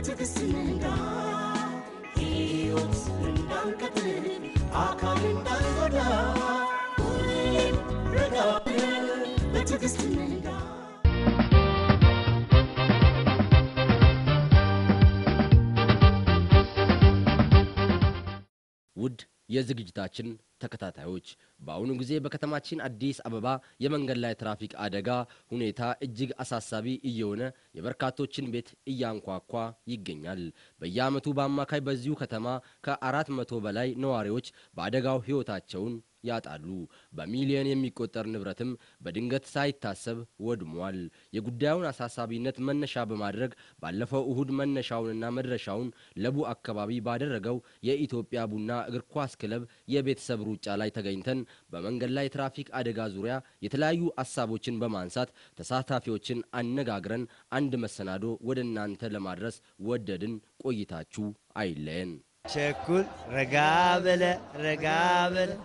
በትዕግስት እንንጋ ሕይወት እንዳንቀጥል አካል እንዳንጎዳ ሁሌም ረጋ ብለን በትዕግስት እንንጋ ውድ የዝግጅታችን ተከታታዮች በአሁኑ ጊዜ በከተማችን አዲስ አበባ የመንገድ ላይ ትራፊክ አደጋ ሁኔታ እጅግ አሳሳቢ እየሆነ የበርካቶችን ቤት እያንኳኳ ይገኛል። በየዓመቱ በአማካይ በዚሁ ከተማ ከአራት መቶ በላይ ነዋሪዎች በአደጋው ሕይወታቸውን ያጣሉ። በሚሊዮን የሚቆጠር ንብረትም በድንገት ሳይታሰብ ወድሟል። የጉዳዩን አሳሳቢነት መነሻ በማድረግ ባለፈው እሁድ መነሻውንና መድረሻውን ለቡ አካባቢ ባደረገው የኢትዮጵያ ቡና እግር ኳስ ክለብ የቤተሰብ ሩጫ ላይ ተገኝተን በመንገድ ላይ ትራፊክ አደጋ ዙሪያ የተለያዩ ሀሳቦችን በማንሳት ተሳታፊዎችን አነጋግረን አንድ መሰናዶ ወደ እናንተ ለማድረስ ወደድን። ቆይታችሁ አይለየን። ቸኩል ረጋ በለ ረጋ በለ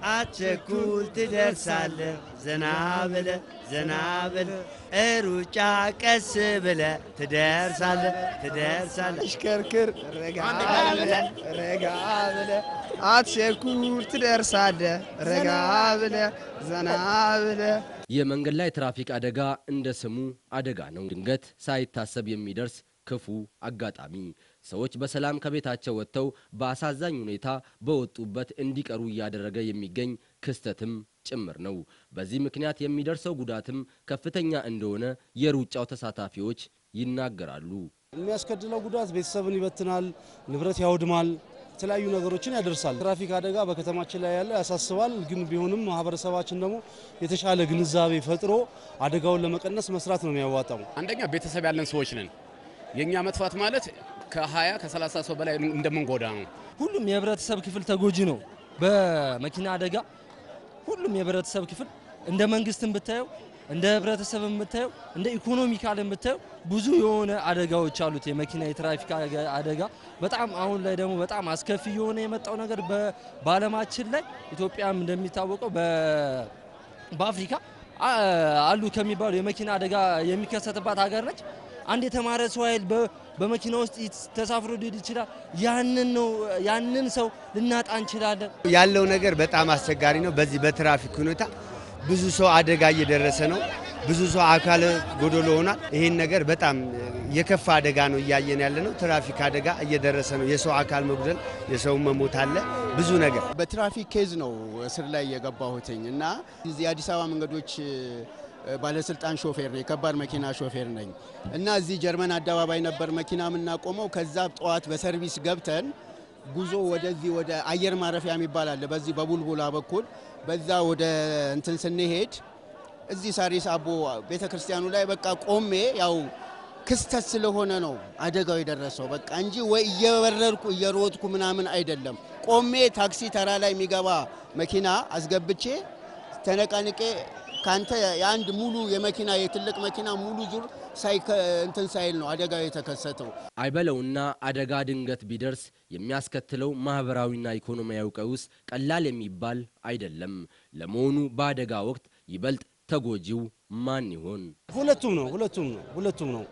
አቸኩል ትደርሳለ ዘና በለ ዘና በለ ሩጫ ቀስ ብለ ትደርሳለ ትደርሳለ ሽከርክር ረጋ ብለ ረጋ ብለ አትቸኩል ትደርሳለ ረጋ ብለ ዘና ብለ የመንገድ ላይ ትራፊክ አደጋ እንደ ስሙ አደጋ ነው። ድንገት ሳይታሰብ የሚደርስ ክፉ አጋጣሚ ሰዎች በሰላም ከቤታቸው ወጥተው በአሳዛኝ ሁኔታ በወጡበት እንዲቀሩ እያደረገ የሚገኝ ክስተትም ጭምር ነው። በዚህ ምክንያት የሚደርሰው ጉዳትም ከፍተኛ እንደሆነ የሩጫው ተሳታፊዎች ይናገራሉ። የሚያስከትለው ጉዳት ቤተሰብን ይበትናል፣ ንብረት ያወድማል፣ የተለያዩ ነገሮችን ያደርሳል። ትራፊክ አደጋ በከተማችን ላይ ያለ ያሳስባል። ግን ቢሆንም ማህበረሰባችን ደግሞ የተሻለ ግንዛቤ ፈጥሮ አደጋውን ለመቀነስ መስራት ነው የሚያዋጣው። አንደኛ ቤተሰብ ያለን ሰዎች ነን። የእኛ መጥፋት ማለት ከ20 ከ30 ሰው በላይ እንደምንጎዳ ነው። ሁሉም የህብረተሰብ ክፍል ተጎጂ ነው በመኪና አደጋ። ሁሉም የህብረተሰብ ክፍል እንደ መንግስትም ብታየው እንደ ህብረተሰብም ብታየው እንደ ኢኮኖሚካልም ብታየው ብዙ የሆነ አደጋዎች አሉት። የመኪና የትራፊክ አደጋ በጣም አሁን ላይ ደግሞ በጣም አስከፊ የሆነ የመጣው ነገር በ- በዓለማችን ላይ ኢትዮጵያም እንደሚታወቀው በ- በአፍሪካ አ- አሉ ከሚባሉ የመኪና አደጋ የሚከሰትባት ሀገር ነች። አንድ የተማረ ሰው ኃይል በ- በመኪና ውስጥ ይት- ተሳፍሮ ሊሄድ ይችላል። ያንን ነው ያንን ሰው ልናጣ እንችላለን። ያለው ነገር በጣም አስቸጋሪ ነው። በዚህ በትራፊክ ሁኔታ ብዙ ሰው አደጋ እየደረሰ ነው። ብዙ ሰው አካል ጎደሎ ሆኗል። ይህን ነገር በጣም የከፋ አደጋ ነው እያየን ያለ ነው። ትራፊክ አደጋ እየደረሰ ነው። የሰው አካል መጉደል፣ የሰው መሞት አለ። ብዙ ነገር በትራፊክ ኬዝ ነው እስር ላይ የገባሁትኝ እና እዚህ የአዲስ አበባ መንገዶች ባለስልጣን ሾፌር ነኝ፣ የከባድ መኪና ሾፌር ነኝ እና እዚህ ጀርመን አደባባይ ነበር መኪና የምናቆመው። ከዛ ጠዋት በሰርቪስ ገብተን ጉዞ ወደዚህ ወደ አየር ማረፊያ የሚባል አለ፣ በዚህ በቡልቡላ በኩል በዛ ወደ እንትን ስንሄድ እዚህ ሳሪስ አቦ ቤተ ክርስቲያኑ ላይ በቃ ቆሜ ያው ክስተት ስለሆነ ነው አደጋው የደረሰው በቃ እንጂ ወይ እየበረርኩ እየሮጥኩ ምናምን አይደለም። ቆሜ ታክሲ ተራ ላይ የሚገባ መኪና አስገብቼ ተነቃንቄ ካንተ የአንድ ሙሉ የመኪና የትልቅ መኪና ሙሉ ዙር እንትን ሳይል ነው አደጋው የተከሰተው። አይበለውና አደጋ ድንገት ቢደርስ የሚያስከትለው ማህበራዊና ኢኮኖሚያዊ ቀውስ ቀላል የሚባል አይደለም። ለመሆኑ በአደጋ ወቅት ይበልጥ ተጎጂው ማን ይሆን? ሁለቱም ነው ሁለቱም ነው ሁለቱም ነው።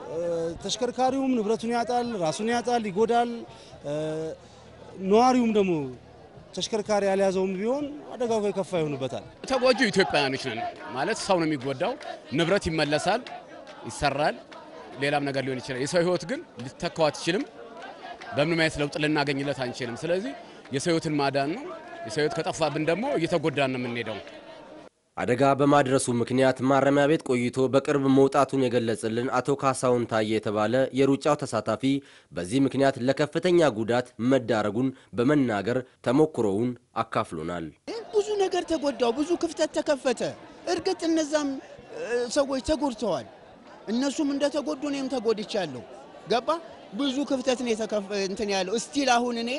ተሽከርካሪውም ንብረቱን ያጣል፣ ራሱን ያጣል፣ ይጎዳል። ነዋሪውም ደግሞ ተሽከርካሪ ያልያዘውም ቢሆን አደጋው የከፋ ይሆንበታል። ተጎጂው ኢትዮጵያውያኖች ነን ማለት ሰው ነው የሚጎዳው። ንብረት ይመለሳል፣ ይሰራል፣ ሌላም ነገር ሊሆን ይችላል። የሰው ህይወት ግን ሊተካው አትችልም። በምንም አይነት ለውጥ ልናገኝለት አንችልም። ስለዚህ የሰው ህይወትን ማዳን ነው። የሰው ህይወት ከጠፋብን ደግሞ እየተጎዳን ነው የምንሄደው። አደጋ በማድረሱ ምክንያት ማረሚያ ቤት ቆይቶ በቅርብ መውጣቱን የገለጸልን አቶ ካሳሁን ታዬ የተባለ የሩጫው ተሳታፊ በዚህ ምክንያት ለከፍተኛ ጉዳት መዳረጉን በመናገር ተሞክሮውን አካፍሎናል። ብዙ ነገር ተጎዳው፣ ብዙ ክፍተት ተከፈተ። እርግጥ እነዛም ሰዎች ተጎድተዋል። እነሱም እንደተጎዱ እኔም ተጎድቻለሁ። ገባ ብዙ ክፍተት ነው እንትን ያለው እስቲል አሁን እኔ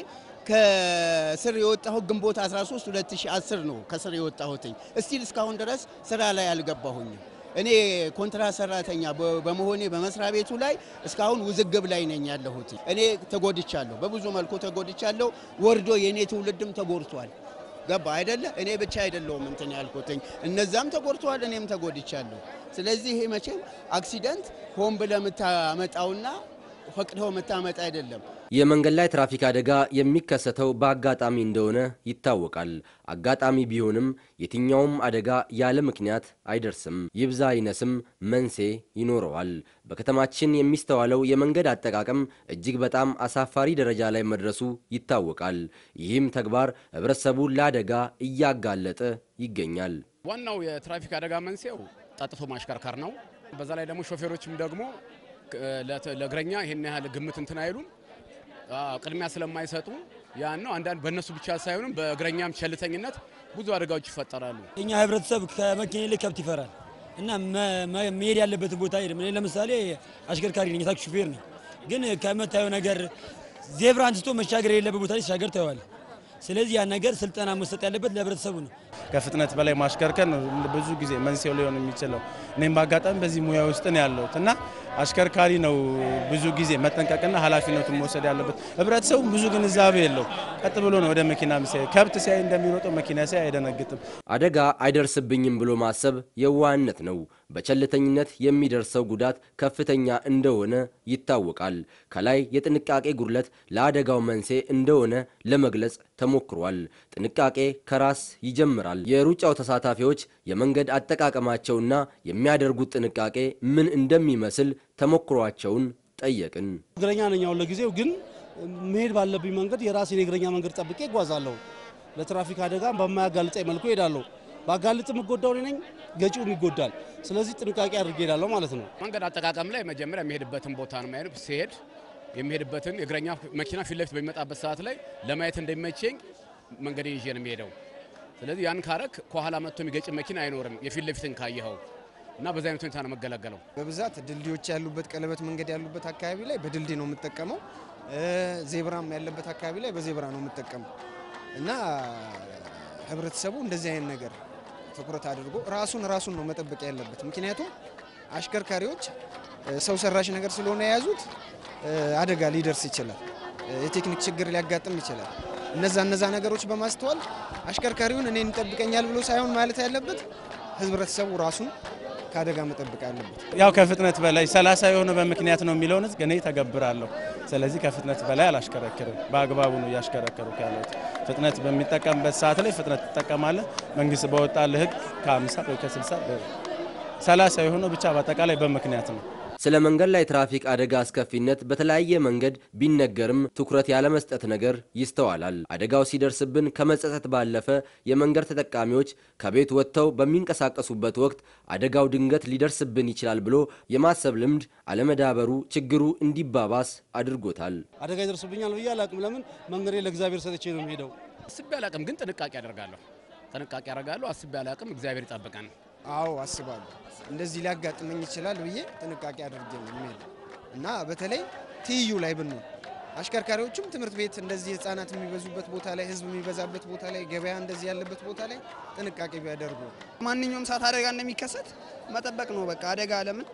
ከስር የወጣሁት ግንቦት 13 2010 ነው ከስር የወጣሁትኝ። እስቲል እስካሁን ድረስ ስራ ላይ አልገባሁኝም። እኔ ኮንትራት ሰራተኛ በመሆኔ በመስሪያ ቤቱ ላይ እስካሁን ውዝግብ ላይ ነኝ ያለሁት። እኔ ተጎድቻለሁ፣ በብዙ መልኩ ተጎድቻለሁ። ወርዶ የእኔ ትውልድም ተጎድቷል። ገባ አይደለ? እኔ ብቻ አይደለሁም እንትን ያልኩትኝ፣ እነዛም ተጎድተዋል፣ እኔም ተጎድቻለሁ። ስለዚህ ይሄ መቼም አክሲደንት ሆን ብለህ የምታመጣውና ፈቅደው መታመጥ አይደለም። የመንገድ ላይ ትራፊክ አደጋ የሚከሰተው በአጋጣሚ እንደሆነ ይታወቃል። አጋጣሚ ቢሆንም የትኛውም አደጋ ያለ ምክንያት አይደርስም። ይብዛ ይነስም መንስኤ ይኖረዋል። በከተማችን የሚስተዋለው የመንገድ አጠቃቀም እጅግ በጣም አሳፋሪ ደረጃ ላይ መድረሱ ይታወቃል። ይህም ተግባር ህብረተሰቡን ለአደጋ እያጋለጠ ይገኛል። ዋናው የትራፊክ አደጋ መንስኤው ጠጥቶ ማሽከርከር ነው። በዛ ላይ ደግሞ ሾፌሮችም ደግሞ ለ- ለእግረኛ ይሄን ያህል ግምት እንትን አይሉም፣ አዎ፣ ቅድሚያ ስለማይሰጡ ያን ነው። አንዳንድ በእነሱ ብቻ ሳይሆንም በእግረኛም ቸልተኝነት ብዙ አደጋዎች ይፈጠራሉ። እኛ ህብረተሰብ ከመኪና ይልቅ ከብት ይፈራል እና መ- መ- መሄድ ያለበትን ቦታ ሄድም። እኔ ለምሳሌ አሽከርካሪ ነኝ፣ የታክሲ ሹፌር ነኝ። ግን ከምታየው ነገር ዜብራ አንስቶ መሻገር የሌለበት ቦታ ላይ ሲሻገር ታየዋል። ስለዚህ ያን ነገር ስልጠና መሰጥ ያለበት ለህብረተሰቡ ነው። ከፍጥነት በላይ ማሽከርከር ነው ብዙ ጊዜ መንስኤው ሊሆን የሚችለው። እኔም በአጋጣሚ በዚህ ሙያ ውስጥ ነው ያለሁት እና አሽከርካሪ ነው ብዙ ጊዜ መጠንቀቅና ኃላፊነቱን መውሰድ ያለበት። ህብረተሰቡ ብዙ ግንዛቤ የለው። ቀጥ ብሎ ነው ወደ መኪና ሲያይ ከብት ሲያይ እንደሚሮጠው መኪና ሲያይ አይደነግጥም። አደጋ አይደርስብኝም ብሎ ማሰብ የዋህነት ነው። በቸልተኝነት የሚደርሰው ጉዳት ከፍተኛ እንደሆነ ይታወቃል። ከላይ የጥንቃቄ ጉድለት ለአደጋው መንስኤ እንደሆነ ለመግለጽ ተሞክሯል። ጥንቃቄ ከራስ ይጀምራል። የሩጫው ተሳታፊዎች የመንገድ አጠቃቀማቸውና የሚያደርጉት ጥንቃቄ ምን እንደሚመስል ተሞክሯቸውን ጠየቅን። እግረኛ ነኝ አሁን ለጊዜው ግን መሄድ ባለብኝ መንገድ የራሴን የእግረኛ መንገድ ጠብቄ እጓዛለሁ። ለትራፊክ አደጋ በማያጋልጠኝ መልኩ እሄዳለሁ። ባጋልጥ የምጎዳው እኔ ነኝ፣ ገጪውም ይጎዳል። ስለዚህ ጥንቃቄ አድርጌ እሄዳለሁ ማለት ነው። መንገድ አጠቃቀም ላይ መጀመሪያ የሚሄድበትን ቦታ ነው ማየት። ሲሄድ የሚሄድበትን የእግረኛ መኪና ፊት ለፊት በሚመጣበት ሰዓት ላይ ለማየት እንደሚመቸኝ መንገድ ይዤ ነው የሚሄደው። ስለዚህ ያን ካረክ ከኋላ መጥቶ የሚገጭ መኪና አይኖርም፣ የፊት ለፊትን ካየኸው እና በዚህ አይነት ሁኔታ ነው መገለገለው። በብዛት ድልድዮች ያሉበት ቀለበት መንገድ ያሉበት አካባቢ ላይ በድልድይ ነው የምጠቀመው። ዜብራም ያለበት አካባቢ ላይ በዜብራ ነው የምጠቀመው እና ህብረተሰቡ እንደዚህ አይነት ነገር ትኩረት አድርጎ ራሱን ራሱን ነው መጠበቅ ያለበት። ምክንያቱም አሽከርካሪዎች ሰው ሰራሽ ነገር ስለሆነ የያዙት አደጋ ሊደርስ ይችላል፣ የቴክኒክ ችግር ሊያጋጥም ይችላል። እነዛ እነዛ ነገሮች በማስተዋል አሽከርካሪውን እኔን ይጠብቀኛል ብሎ ሳይሆን ማለት ያለበት ህብረተሰቡ ራሱን ከአደጋ መጠበቅ አለበት። ያው ከፍጥነት በላይ 30 የሆነ በምክንያት ነው የሚለውን እኔ ተገብራለሁ። ስለዚህ ከፍጥነት በላይ አላሽከረክርም። በአግባቡ ነው እያሽከረከሩ ያለሁት። ፍጥነት በሚጠቀምበት ሰዓት ላይ ፍጥነት ትጠቀማለህ። መንግስት በወጣልህ ህግ ከ50 ወይ ከ60 30 የሆነው ብቻ በአጠቃላይ በምክንያት ነው። ስለ መንገድ ላይ ትራፊክ አደጋ አስከፊነት በተለያየ መንገድ ቢነገርም ትኩረት ያለመስጠት ነገር ይስተዋላል። አደጋው ሲደርስብን ከመጸጸት ባለፈ የመንገድ ተጠቃሚዎች ከቤት ወጥተው በሚንቀሳቀሱበት ወቅት አደጋው ድንገት ሊደርስብን ይችላል ብሎ የማሰብ ልምድ አለመዳበሩ ችግሩ እንዲባባስ አድርጎታል። አደጋ ይደርስብኛል ብዬ አላቅም። ለምን መንገዴ ለእግዚአብሔር ሰጥቼ ነው የሚሄደው። አስቤ አላቅም፣ ግን ጥንቃቄ አደርጋለሁ። ጥንቃቄ አደርጋለሁ። አስቤ አላቅም። እግዚአብሔር ይጠብቀን። አዎ አስባለሁ። እንደዚህ ሊያጋጥመኝ ይችላል ብዬ ጥንቃቄ አድርጌ ነው የሚሄደው እና በተለይ ትይዩ ላይ ብንሆን አሽከርካሪዎችም ትምህርት ቤት እንደዚህ ህጻናት የሚበዙበት ቦታ ላይ ህዝብ የሚበዛበት ቦታ ላይ ገበያ እንደዚህ ያለበት ቦታ ላይ ጥንቃቄ ቢያደርጉ ማንኛውም ሰዓት አደጋ እንደሚከሰት መጠበቅ ነው። በቃ አደጋ ለምን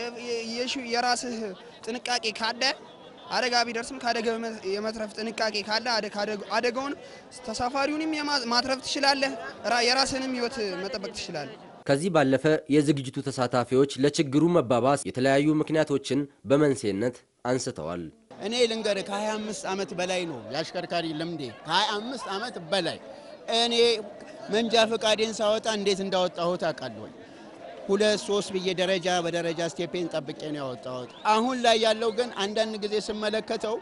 የራስህ ጥንቃቄ ካለ አደጋ ቢደርስም ከአደጋ የመትረፍ ጥንቃቄ ካለ አደጋውን ተሳፋሪውንም ማትረፍ ትችላለህ፣ የራስህንም ህይወት መጠበቅ ትችላለህ። ከዚህ ባለፈ የዝግጅቱ ተሳታፊዎች ለችግሩ መባባስ የተለያዩ ምክንያቶችን በመንስኤነት አንስተዋል። እኔ ልንገር ከ25 ዓመት በላይ ነው የአሽከርካሪ ልምዴ፣ ከ25 ዓመት በላይ እኔ መንጃ ፈቃዴን ሳወጣ እንዴት እንዳወጣሁት አውቃለሁ። ሁለት ሶስት ብዬ ደረጃ በደረጃ ስቴፔን ጠብቄ ነው ያወጣሁት። አሁን ላይ ያለው ግን አንዳንድ ጊዜ ስመለከተው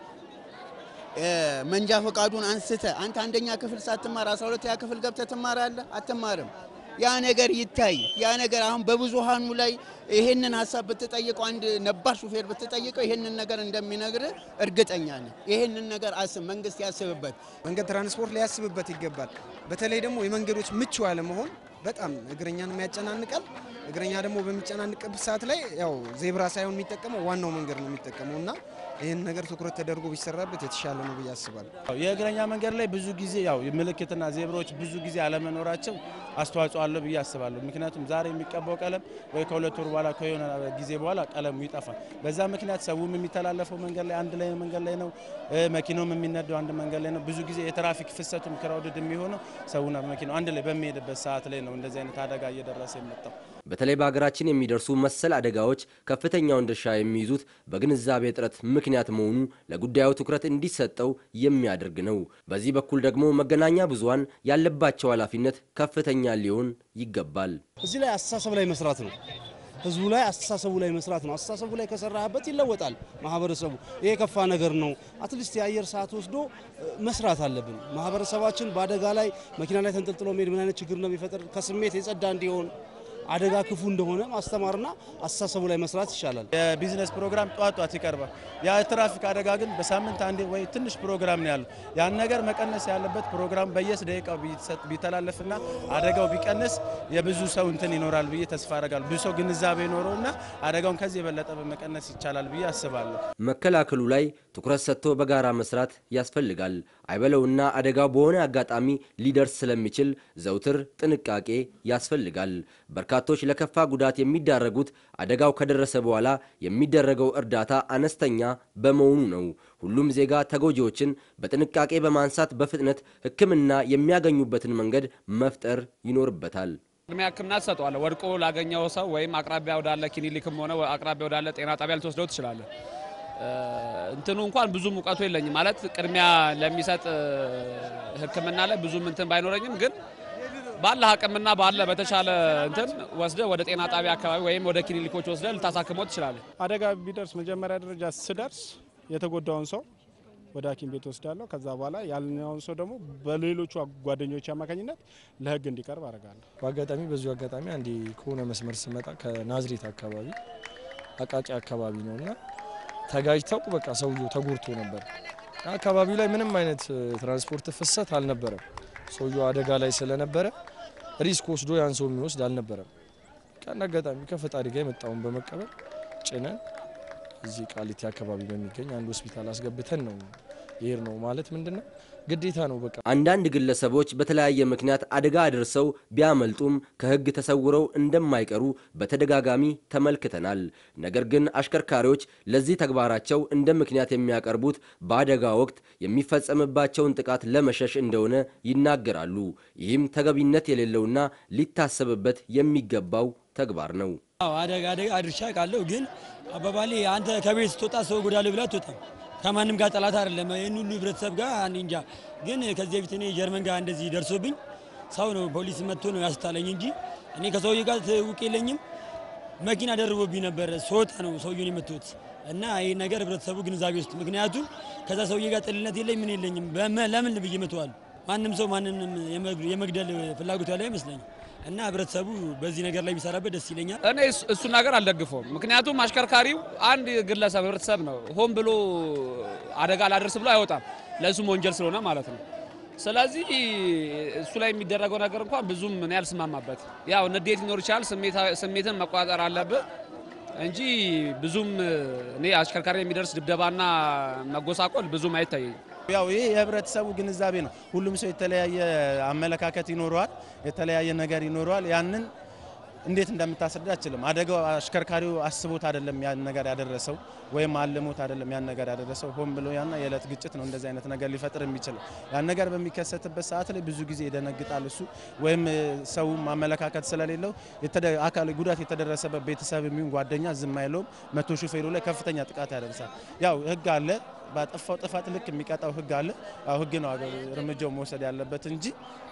መንጃ ፈቃዱን አንስተ አንተ አንደኛ ክፍል ሳትማር 12ኛ ክፍል ገብተ ትማራለህ? አትማርም። ያ ነገር ይታይ። ያ ነገር አሁን በብዙሃኑ ላይ ይሄንን ሀሳብ ብትጠይቀው አንድ ነባር ሹፌር ብትጠይቀው ይሄንን ነገር እንደሚነግር እርግጠኛ ነኝ። ይሄንን ነገር አስብ፣ መንግስት ያስብበት። መንገድ ትራንስፖርት ሊያስብበት ይገባል። በተለይ ደግሞ የመንገዶች ምቹ አለመሆን በጣም እግረኛንም ያጨናንቃል። እግረኛ ደግሞ በሚጨናንቅበት ሰዓት ላይ ያው ዜብራ ሳይሆን የሚጠቀመው ዋናው መንገድ ነው የሚጠቀመው እና ይህን ነገር ትኩረት ተደርጎ ቢሰራበት የተሻለ ነው ብዬ አስባለሁ። የእግረኛ መንገድ ላይ ብዙ ጊዜ ያው ምልክትና ዜብሮች ብዙ ጊዜ አለመኖራቸው አስተዋጽኦ አለው ብዬ አስባለሁ። ምክንያቱም ዛሬ የሚቀባው ቀለም ወይ ከሁለት ወር በኋላ ከሆነ ጊዜ በኋላ ቀለሙ ይጠፋል። በዛ ምክንያት ሰውም የሚተላለፈው መንገድ ላይ አንድ ላይ መንገድ ላይ ነው፣ መኪናውም የሚነዳው አንድ መንገድ ላይ ነው። ብዙ ጊዜ የትራፊክ ፍሰቱም ክራውድድ የሚሆነው ሰውና መኪናው አንድ ላይ በሚሄድበት ሰዓት ላይ ነው እንደዚህ አይነት አደጋ እየደረሰ የመጣው። በተለይ በሀገራችን የሚደርሱ መሰል አደጋዎች ከፍተኛውን ድርሻ የሚይዙት በግንዛቤ እጥረት ምክንያት መሆኑ ለጉዳዩ ትኩረት እንዲሰጠው የሚያደርግ ነው። በዚህ በኩል ደግሞ መገናኛ ብዙኃን ያለባቸው ኃላፊነት ከፍተኛ ሊሆን ይገባል። እዚህ ላይ አስተሳሰብ ላይ መስራት ነው። ህዝቡ ላይ አስተሳሰቡ ላይ መስራት ነው። አስተሳሰቡ ላይ ከሰራህበት ይለወጣል ማህበረሰቡ። ይሄ የከፋ ነገር ነው። አትሊስት የአየር ሰዓት ወስዶ መስራት አለብን። ማህበረሰባችን በአደጋ ላይ መኪና ላይ ተንጠልጥሎ መሄድ ምን አይነት ችግር እንደሚፈጥር ከስሜት የጸዳ እንዲሆን አደጋ ክፉ እንደሆነ ማስተማርና አስተሳሰቡ ላይ መስራት ይሻላል። የቢዝነስ ፕሮግራም ጧት ጧት ይቀርባል። የትራፊክ አደጋ ግን በሳምንት አንዴ ወይ ትንሽ ፕሮግራም ነው ያለው። ያን ነገር መቀነስ ያለበት ፕሮግራም በየስ ደቂቃው ቢተላለፍና አደጋው ቢቀንስ የብዙ ሰው እንትን ይኖራል ብዬ ተስፋ አደርጋለሁ። ብዙ ሰው ግንዛቤ ይኖረውና አደጋውን ከዚህ የበለጠ በመቀነስ ይቻላል ብዬ አስባለሁ። መከላከሉ ላይ ትኩረት ሰጥቶ በጋራ መስራት ያስፈልጋል። አይበለውና አደጋው በሆነ አጋጣሚ ሊደርስ ስለሚችል ዘውትር ጥንቃቄ ያስፈልጋል። በርካቶች ለከፋ ጉዳት የሚዳረጉት አደጋው ከደረሰ በኋላ የሚደረገው እርዳታ አነስተኛ በመሆኑ ነው። ሁሉም ዜጋ ተጎጂዎችን በጥንቃቄ በማንሳት በፍጥነት ሕክምና የሚያገኙበትን መንገድ መፍጠር ይኖርበታል። ቅድሚያ ሕክምና ትሰጠዋለህ። ወድቆ ላገኘው ሰው ወይም አቅራቢያ ወዳለ ክሊኒክም ሆነ አቅራቢያ ወዳለ ጤና ጣቢያ ልትወስደው ትችላለህ። እንትኑ እንኳን ብዙም እውቀቱ የለኝም ማለት ቅድሚያ ለሚሰጥ ሕክምና ላይ ብዙም እንትን ባይኖረኝም ግን ባለ አቅምና ባለ በተሻለ እንትን ወስደ ወደ ጤና ጣቢያ አካባቢ ወይም ወደ ክሊኒኮች ወስደ ልታሳክመው ትችላለህ። አደጋ ቢደርስ መጀመሪያ ደረጃ ስደርስ የተጎዳውን ሰው ወደ ሐኪም ቤት ወስዳለሁ። ከዛ በኋላ ያልኛውን ሰው ደግሞ በሌሎቹ ጓደኞች አማካኝነት ለህግ እንዲቀርብ አደርጋለሁ። በአጋጣሚ በዚሁ አጋጣሚ አንዴ ከሆነ መስመር ስመጣ ከናዝሬት አካባቢ አቃቂ አካባቢ ነው እና ተጋጅተው በቃ ሰውየው ተጎድቶ ነበር። አካባቢው ላይ ምንም አይነት ትራንስፖርት ፍሰት አልነበረም። ሰውየው አደጋ ላይ ስለነበረ ሪስክ ወስዶ ያን ሰው የሚወስድ አልነበረም። ከአንድ አጋጣሚ ከፈጣሪ ጋር የመጣውን በመቀበል ጭነን እዚህ ቃሊቲ አካባቢ በሚገኝ አንድ ሆስፒታል አስገብተን ነው ይሄር ነው ማለት ምንድን ነው ግዴታ ነው። በቃ አንዳንድ ግለሰቦች በተለያየ ምክንያት አደጋ አድርሰው ቢያመልጡም ከሕግ ተሰውረው እንደማይቀሩ በተደጋጋሚ ተመልክተናል። ነገር ግን አሽከርካሪዎች ለዚህ ተግባራቸው እንደ ምክንያት የሚያቀርቡት በአደጋ ወቅት የሚፈጸምባቸውን ጥቃት ለመሸሽ እንደሆነ ይናገራሉ። ይህም ተገቢነት የሌለውና ሊታሰብበት የሚገባው ተግባር ነው። አደጋ አደጋ አድርሻ ቃለሁ ግን አባባሌ አንተ ከቤት ስትወጣ ሰው ጎዳለሁ ብለህ አትወጣም። ከማንም ጋር ጠላት አይደለም። ይህን ሁሉ ህብረተሰብ ጋር እኔ እንጃ። ግን ከዚህ በፊት እኔ ጀርመን ጋር እንደዚህ ደርሶብኝ ሰው ነው ፖሊስ መጥቶ ነው ያስታለኝ እንጂ እኔ ከሰውዬ ጋር ትውቅ የለኝም። መኪና ደርቦብኝ ነበር። ስወጣ ነው ሰውዬውን የመቱት እና ይህ ነገር ህብረተሰቡ ግንዛቤ ውስጥ ምክንያቱም ከዛ ሰውዬ ጋር ጥልነት የለኝ ምን የለኝም። ለምን ብዬ መተዋል። ማንም ሰው ማንንም የመግደል ፍላጎት ያለ አይመስለኝም። እና ህብረተሰቡ በዚህ ነገር ላይ ቢሰራበት ደስ ይለኛል። እኔ እሱን ነገር አልደግፈውም። ምክንያቱም አሽከርካሪው አንድ ግለሰብ ህብረተሰብ ነው። ሆን ብሎ አደጋ ላደርስ ብሎ አይወጣም፣ ለእሱም ወንጀል ስለሆነ ማለት ነው። ስለዚህ እሱ ላይ የሚደረገው ነገር እንኳን ብዙም እኔ አልስማማበት። ያው ንዴት ሊኖር ይችላል፣ ስሜትን መቆጣጠር አለብህ እንጂ ብዙም እኔ አሽከርካሪ የሚደርስ ድብደባና መጎሳቆል ብዙም አይታየኝም። ያው ይህ የህብረተሰቡ ግንዛቤ ነው። ሁሉም ሰው የተለያየ አመለካከት ይኖረዋል፣ የተለያየ ነገር ይኖረዋል። ያንን እንዴት እንደምታስረዳ አችልም። አደጋው አሽከርካሪው አስቦት አይደለም ያን ነገር ያደረሰው ወይም አልሞት አይደለም ያን ነገር ያደረሰው፣ ሆን ብሎ ያና የዕለት ግጭት ነው እንደዚህ አይነት ነገር ሊፈጥር የሚችለው። ያን ነገር በሚከሰትበት ሰዓት ላይ ብዙ ጊዜ ይደነግጣል እሱ ወይም ሰው አመለካከት ስለሌለው አካል ጉዳት የተደረሰበት ቤተሰብ የሚሆን ጓደኛ ዝም አይለውም። መቶ ሹፌሩ ላይ ከፍተኛ ጥቃት ያደርሳል። ያው ህግ አለ ባጠፋው ጥፋት ልክ የሚቀጣው ህግ አለ። ያው ህግ ነው እርምጃው መውሰድ ያለበት እንጂ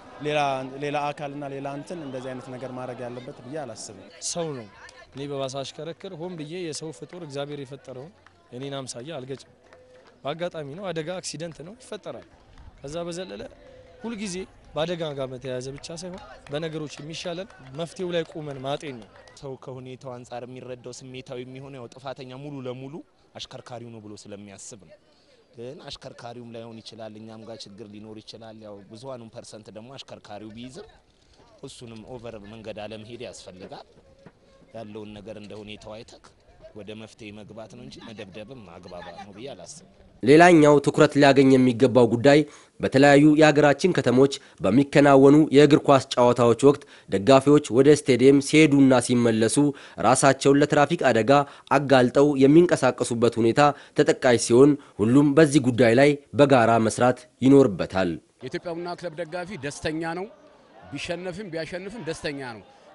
ሌላ አካልና ሌላ እንትን እንደዚህ አይነት ነገር ማድረግ ያለበት ብዬ አላስብም። ሰው ነው። እኔ በባሳ አሽከረክር ሆን ብዬ የሰው ፍጡር እግዚአብሔር የፈጠረውን እኔን አምሳያ አልገጭም። በአጋጣሚ ነው፣ አደጋ አክሲደንት ነው ይፈጠራል። ከዛ በዘለለ ሁልጊዜ በአደጋ ጋር በተያያዘ ብቻ ሳይሆን በነገሮች የሚሻለን መፍትሄው ላይ ቁመን ማጤን ነው። ሰው ከሁኔታው አንጻር የሚረዳው ስሜታዊ የሚሆነው ያው ጥፋተኛ ሙሉ ለሙሉ አሽከርካሪው ነው ብሎ ስለሚያስብ ነው። ግን አሽከርካሪውም ላይሆን ይችላል፣ እኛም ጋር ችግር ሊኖር ይችላል። ያው ብዙሀኑን ፐርሰንት ደግሞ አሽከርካሪው ቢይዝም እሱንም ኦቨር መንገድ አለመሄድ ያስፈልጋል። ያለውን ነገር እንደ ሁኔታው አይተክ ወደ መፍትሄ መግባት ነው እንጂ መደብደብም አግባባ ነው ብዬ አላስብም። ሌላኛው ትኩረት ሊያገኝ የሚገባው ጉዳይ በተለያዩ የሀገራችን ከተሞች በሚከናወኑ የእግር ኳስ ጨዋታዎች ወቅት ደጋፊዎች ወደ ስቴዲየም ሲሄዱና ሲመለሱ ራሳቸውን ለትራፊክ አደጋ አጋልጠው የሚንቀሳቀሱበት ሁኔታ ተጠቃሽ ሲሆን ሁሉም በዚህ ጉዳይ ላይ በጋራ መስራት ይኖርበታል። የኢትዮጵያ ቡና ክለብ ደጋፊ ደስተኛ ነው። ቢሸነፍም ቢያሸንፍም ደስተኛ ነው።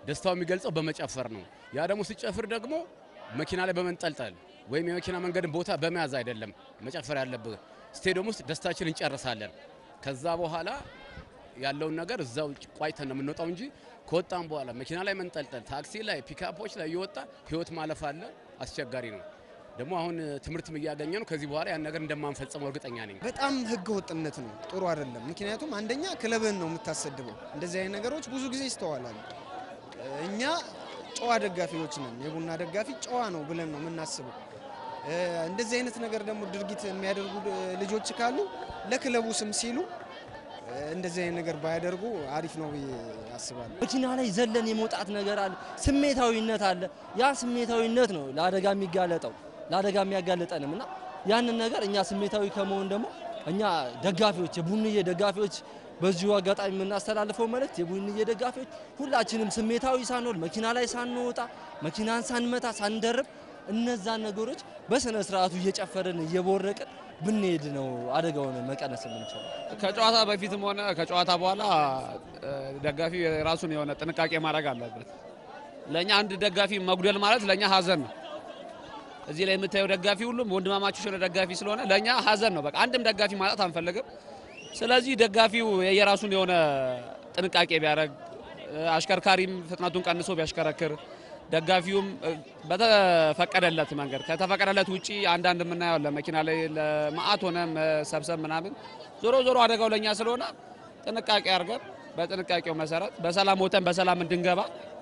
ደስታው የሚገልጸው በመጨፈር ነው። ያ ደግሞ ሲጨፍር ደግሞ መኪና ላይ በመንጠልጠል ወይም የመኪና መንገድን ቦታ በመያዝ አይደለም መጨፈር ያለብህ። ስቴዲየም ውስጥ ደስታችን እንጨርሳለን። ከዛ በኋላ ያለውን ነገር እዛው ቋጭተን ነው የምንወጣው እንጂ ከወጣም በኋላ መኪና ላይ መንጠልጠል፣ ታክሲ ላይ፣ ፒካፖች ላይ እየወጣ ህይወት ማለፍ አለ። አስቸጋሪ ነው። ደግሞ አሁን ትምህርትም እያገኘ ነው። ከዚህ በኋላ ያን ነገር እንደማንፈጽመው እርግጠኛ ነኝ። በጣም ህገ ወጥነት ነው፣ ጥሩ አይደለም። ምክንያቱም አንደኛ ክለብህን ነው የምታሰድበው። እንደዚህ አይነት ነገሮች ብዙ ጊዜ ይስተዋላሉ። እኛ ጨዋ ደጋፊዎች ነን። የቡና ደጋፊ ጨዋ ነው ብለን ነው የምናስበው። እንደዚህ አይነት ነገር ደግሞ ድርጊት የሚያደርጉ ልጆች ካሉ ለክለቡ ስም ሲሉ እንደዚህ አይነት ነገር ባያደርጉ አሪፍ ነው ብዬ አስባለሁ። መኪና ላይ ዘለን የመውጣት ነገር አለ፣ ስሜታዊነት አለ። ያ ስሜታዊነት ነው ለአደጋ የሚጋለጠው ለአደጋ የሚያጋልጠንም እና ያንን ነገር እኛ ስሜታዊ ከመሆን ደግሞ እኛ ደጋፊዎች የቡንዬ ደጋፊዎች በዚሁ አጋጣሚ የምናስተላልፈው መልእክት የቡንዬ ደጋፊዎች ሁላችንም ስሜታዊ ሳንሆን መኪና ላይ ሳንወጣ መኪናን ሳንመታ ሳንደርብ እነዛን ነገሮች በስነ ስርዓቱ እየጨፈርን እየቦረቅን ብንሄድ ነው አደጋውን መቀነስ የምንችለው። ከጨዋታ በፊትም ሆነ ከጨዋታ በኋላ ደጋፊ የራሱን የሆነ ጥንቃቄ ማድረግ አለበት። ለእኛ አንድ ደጋፊ መጉደል ማለት ለእኛ ሀዘን ነው። እዚህ ላይ የምታየው ደጋፊ ሁሉም ወንድማማቾች የሆነ ደጋፊ ስለሆነ ለእኛ ሀዘን ነው። በቃ አንድም ደጋፊ ማጣት አንፈልግም። ስለዚህ ደጋፊው የራሱን የሆነ ጥንቃቄ ቢያደርግ፣ አሽከርካሪም ፍጥነቱን ቀንሶ ቢያሽከረክር፣ ደጋፊውም በተፈቀደለት መንገድ ከተፈቀደለት ውጪ አንዳንድ የምናየው ለመኪና ላይ ለማአት ሆነ መሰብሰብ ምናምን ዞሮ ዞሮ አደጋው ለእኛ ስለሆነ ጥንቃቄ አድርገን በጥንቃቄው መሰረት በሰላም ወተን በሰላም እንድንገባ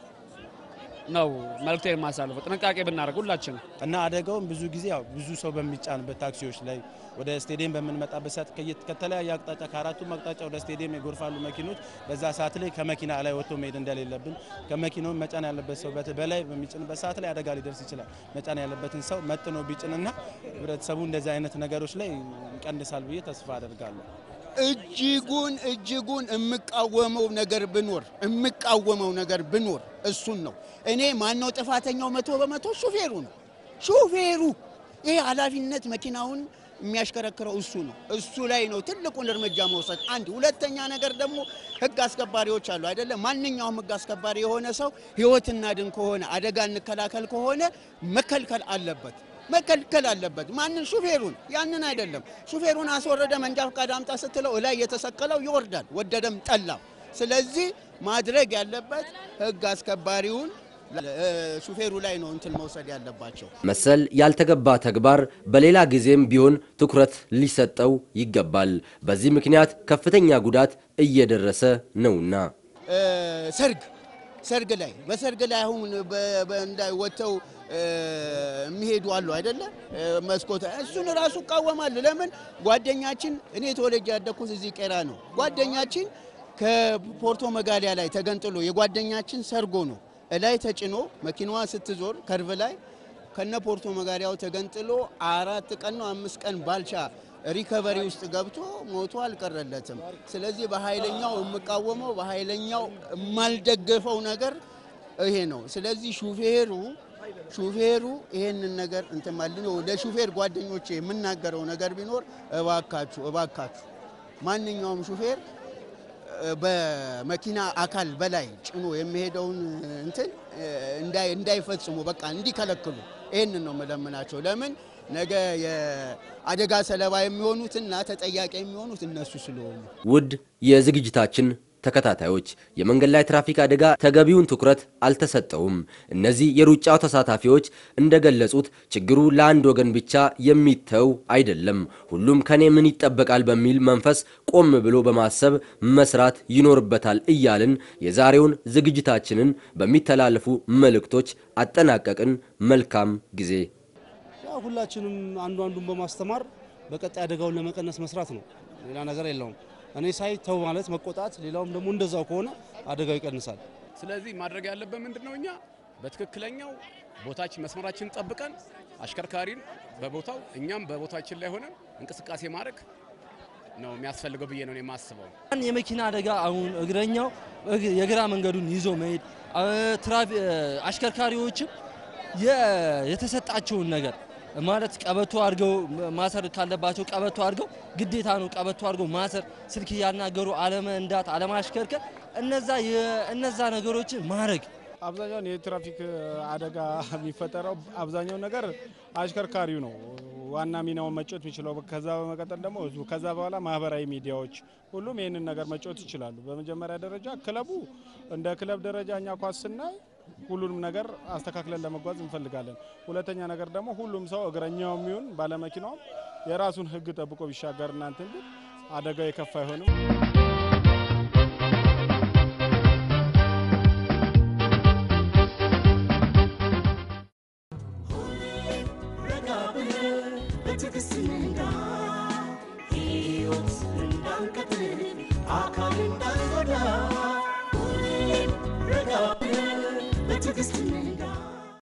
ነው መልእክቴን የማሳልፈው። ጥንቃቄ ብናደርግ ሁላችን እና አደጋውን ብዙ ጊዜ ያው ብዙ ሰው በሚጫንበት ታክሲዎች ላይ ወደ ስቴዲየም በምንመጣበት ሰዓት ከተለያየ አቅጣጫ ከአራቱም አቅጣጫ ወደ ስቴዲየም የጎርፋሉ መኪኖች። በዛ ሰዓት ላይ ከመኪና ላይ ወጥቶ መሄድ እንደሌለብን ከመኪናው መጫን ያለበት ሰው በላይ በሚጭንበት ሰዓት ላይ አደጋ ሊደርስ ይችላል። መጫን ያለበትን ሰው መጥኖ ቢጭንና ህብረተሰቡ እንደዚህ አይነት ነገሮች ላይ ይቀንሳል ብዬ ተስፋ አደርጋለሁ። እጅጉን እጅጉን የምቃወመው ነገር ብኖር የምቃወመው ነገር ብኖር እሱን ነው። እኔ ማነው ጥፋተኛው? መቶ በመቶ ሹፌሩ ነው። ሹፌሩ ይሄ ኃላፊነት መኪናውን የሚያሽከረክረው እሱ ነው። እሱ ላይ ነው ትልቁን እርምጃ መውሰድ። አንድ ሁለተኛ ነገር ደግሞ ህግ አስከባሪዎች አሉ አይደለም። ማንኛውም ህግ አስከባሪ የሆነ ሰው ህይወት እናድን ከሆነ አደጋ እንከላከል ከሆነ መከልከል አለበት መከልከል አለበት። ማንን? ሹፌሩን። ያንን አይደለም። ሹፌሩን አስወረደ መንጃ ፈቃድ አምጣ ስትለው እላይ የተሰቀለው ይወርዳል፣ ወደደም ጠላም። ስለዚህ ማድረግ ያለበት ህግ አስከባሪውን ሹፌሩ ላይ ነው እንትን መውሰድ ያለባቸው። መሰል ያልተገባ ተግባር በሌላ ጊዜም ቢሆን ትኩረት ሊሰጠው ይገባል። በዚህ ምክንያት ከፍተኛ ጉዳት እየደረሰ ነውና ሰርግ ሰርግ ላይ በሰርግ ላይ አሁን ወጥተው የሚሄዱ አሉ አይደለ? መስኮት እሱን ራሱ እቃወማለሁ። ለምን ጓደኛችን እኔ ተወልጄ ያደግኩት እዚህ ቄራ ነው። ጓደኛችን ከፖርቶ መጋሊያ ላይ ተገንጥሎ የጓደኛችን ሰርጎ ነው እላይ ተጭኖ መኪናዋ ስትዞር ከርቭ ላይ ከነ ፖርቶ መጋሊያው ተገንጥሎ አራት ቀን ነው አምስት ቀን ባልቻ ሪከቨሪ ውስጥ ገብቶ ሞቶ አልቀረለትም። ስለዚህ በኃይለኛው የምቃወመው በኃይለኛው የማልደገፈው ነገር ይሄ ነው። ስለዚህ ሹፌሩ ሹፌሩ ይሄንን ነገር እንትን ማለት ነው። ለሹፌር ጓደኞቼ የምናገረው ነገር ቢኖር እባካችሁ እባካችሁ ማንኛውም ሹፌር በመኪና አካል በላይ ጭኖ የሚሄደውን እንትን እንዳይፈጽሙ በቃ እንዲከለክሉ ይህንን ነው የምለምናቸው። ለምን ነገ የአደጋ ሰለባ የሚሆኑትና ተጠያቂ የሚሆኑት እነሱ ስለሆኑ። ውድ የዝግጅታችን ተከታታዮች የመንገድ ላይ ትራፊክ አደጋ ተገቢውን ትኩረት አልተሰጠውም። እነዚህ የሩጫው ተሳታፊዎች እንደገለጹት ችግሩ ለአንድ ወገን ብቻ የሚተው አይደለም። ሁሉም ከኔ ምን ይጠበቃል በሚል መንፈስ ቆም ብሎ በማሰብ መስራት ይኖርበታል እያልን የዛሬውን ዝግጅታችንን በሚተላለፉ መልእክቶች አጠናቀቅን። መልካም ጊዜ። ያው ሁላችንም አንዱ አንዱን በማስተማር በቀጣይ አደጋውን ለመቀነስ መስራት ነው። ሌላ ነገር የለውም። እኔ ሳይ ተው ማለት መቆጣት፣ ሌላውም ደግሞ እንደዛው ከሆነ አደጋው ይቀንሳል። ስለዚህ ማድረግ ያለብን ምንድን ነው? እኛ በትክክለኛው ቦታችን መስመራችን ጠብቀን አሽከርካሪን በቦታው እኛም በቦታችን ላይ ሆነን እንቅስቃሴ ማድረግ ነው የሚያስፈልገው ብዬ ነው የማስበው። የመኪና አደጋ አሁን እግረኛው የግራ መንገዱን ይዞ መሄድ አሽከርካሪዎችም የተሰጣቸውን ነገር ማለት ቀበቶ አድርገው ማሰር ካለባቸው ቀበቶ አድርገው ግዴታ ነው ቀበቶ አድርገው ማሰር፣ ስልክ እያናገሩ አለመንዳት፣ አለማሽከርከር እነዛ እነዛ ነገሮችን ማድረግ አብዛኛውን የትራፊክ አደጋ የሚፈጠረው አብዛኛው ነገር አሽከርካሪው ነው ዋና ሚናውን መጫወት የሚችለው። ከዛ በመቀጠል ደግሞ ህዝቡ፣ ከዛ በኋላ ማህበራዊ ሚዲያዎች፣ ሁሉም ይህንን ነገር መጫወት ይችላሉ። በመጀመሪያ ደረጃ ክለቡ እንደ ክለብ ደረጃ እኛ ኳስ ስናይ ሁሉንም ነገር አስተካክለን ለመጓዝ እንፈልጋለን። ሁለተኛ ነገር ደግሞ ሁሉም ሰው እግረኛው የሚሆን ባለመኪናውም የራሱን ህግ ጠብቆ ቢሻገር እናንትን ግን አደጋው የከፋ አይሆንም። ረጋ ብለን በትዕግስት እንንዳ ሕይወት እንዳንቀጥል አካል እንዳ